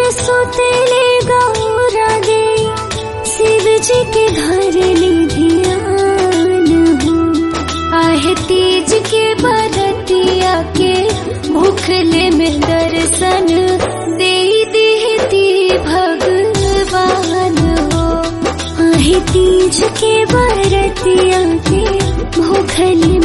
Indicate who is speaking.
Speaker 1: सुतेले गौरा दे शिव जी के घर ली ध्यान हो आहे तीज के बरतिया के भूखले में दर्शन दे देती भगवान हो आहे तीज के बरतिया के भूखले